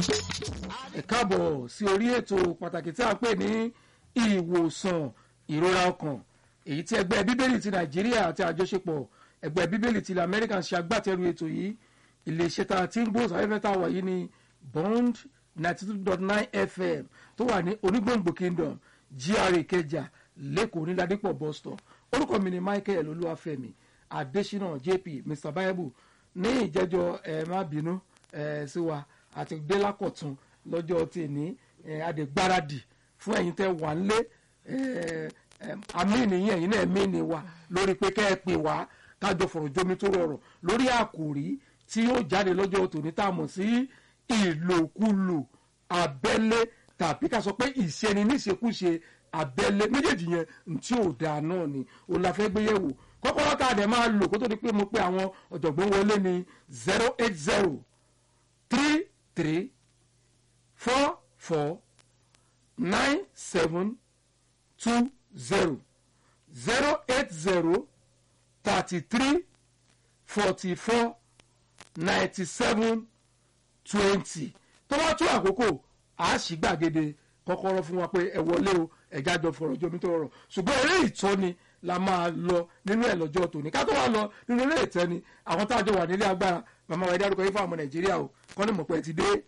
ẹ káàbọ̀ sí orí ètò pàtàkì tí a pè ní ìwòsàn ìrora ọkàn èyí tí ẹgbẹ́ bíbélì ti nàìjíríà àti àjọṣepọ̀ ẹgbẹ́ bíbélì ti ilẹ̀ amẹ́ríkà ń ṣe agbátẹrù ètò yìí iléeṣẹ́ tá a ti ń gbóhùn sáfẹ́fẹ́ tá a wà yìí ní bond ninety two dot nine fm tó wà ní onígbòǹgbò kingdom gra ìkẹjà lẹ́kọ̀ọ́ níládípọ̀ bus stop orúkọ mi ni michael olúwàfẹ́mi adésínà jp mr bible ní ìjẹ́jọ́ ẹ má bínú ẹ sí wa àti délàkọ̀tún lọ́jọ́ tèmi ẹ adègbáradì fún ẹ̀yin tẹ́ wà ń lé àmín yín ẹ̀yin náà mí ni wa lórí pé kẹ́ ẹ pè wá kájọ fọ̀rọ̀ jómi tó rọrọ̀ lórí àkòrí tí yóò jáde lọ́jọ́ tòní tá a mọ̀ sí ìlòkulò abẹ́lé tàbí ká sọ pé ìṣeni níṣekúṣe abẹ́lé méjèèjì yẹn tí ò dáa náà ni òun la fẹ́ gbé yẹ̀wò kọ́kọ́rọ́ tá a dẹ̀ máa lò kó tó di pé mo pe àwọn ọ̀jọ̀gbọ́n wọlé ní zero eight zero three three four four nine seven two zero zero eight zero thirty three forty four ninety seven twenty tó bá tó àkókò a sì gbàgede kọ́kọ́rọ́ fún wa pé ẹ wọlé o ẹ̀já jọ fọ̀rọ̀ jomi tó rọrùn ṣùgbọ́n eré ìtọ́ni la máa lọ nínú ẹ̀ lọ́jọ́ tòní ká tó wá lọ nínú eré ìtẹ́ni àwọn tá a jọ wà nílé agbára màmá wa ẹ dárúkọ yín fún àwọn nàìjíríà o kọ́ ni mọ̀ pé ẹ ti dé.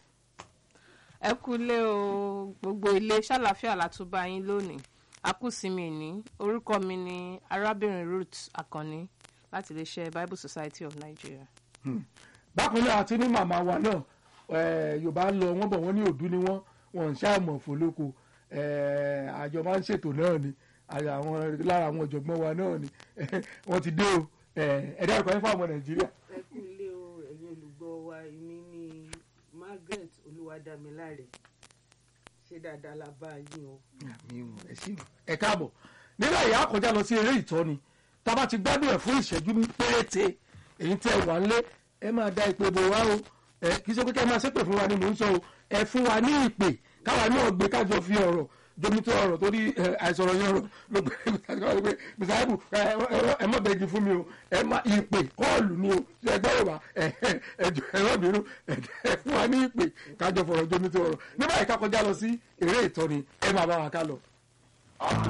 ẹ kúlé o gbogbo ilé ṣàlàfíà látúbà yín lónìí akúsìmí ní orúkọ mi ni arábìnrin ruth akànni láti iléeṣẹ́ bible society of nigeria. bákan náà àti ní màmá wa náà yorùbá lọ wọ́n bọ̀ wọ́n ní òdú ni wọ́n wọ́n ń ṣàmọ̀ fòlóko àjọ máa ń ṣètò náà ni àwọn lára àwọn ọ̀jọ̀gbọ́n wa náà ni wọ́n ti dé o ẹ̀dá ẹ̀kọ́ yẹn fún àwọn nàìjíríà. ẹ kú ilé o ẹ̀yin olùgbọ́ wa èmi ni margaret olúwadámiláre ṣé dáadáa la bá yín o. ẹ ṣeun ẹ káàbọ̀ nígbà yìí a kọjá lọ sí eré ìtọ́ni tá a bá ti gbádùn ẹ̀ fún ìṣẹ́jú péréte èyí tẹ́ wà ń lé ẹ máa da ìpè bò wá o kì í ṣe pé kẹ́ ẹ máa ṣépè fún wa ni mò ń sọ o ẹ fún wa ní ìpè káwa náà gbé kájọ fi ọ̀rọ̀ jomitọ ọ̀rọ̀ torí àìsọ̀rọ̀ yẹn ọ̀rọ̀ ló gbé pé bisayibu ẹ má bẹ̀gì fún mi o ẹ má ìpè kọ́ọ̀lù ni o ṣe ẹgbẹ́ yorùbá ẹjọ ẹ̀rọ mìíràn ẹ fún wa ní ìpè kájọ fọ̀rọ̀ jomitọ ọ̀rọ̀ nígbà yìí ká kọjá lọ sí eré ìtọ́ni ẹ máa bá wa ká lọ.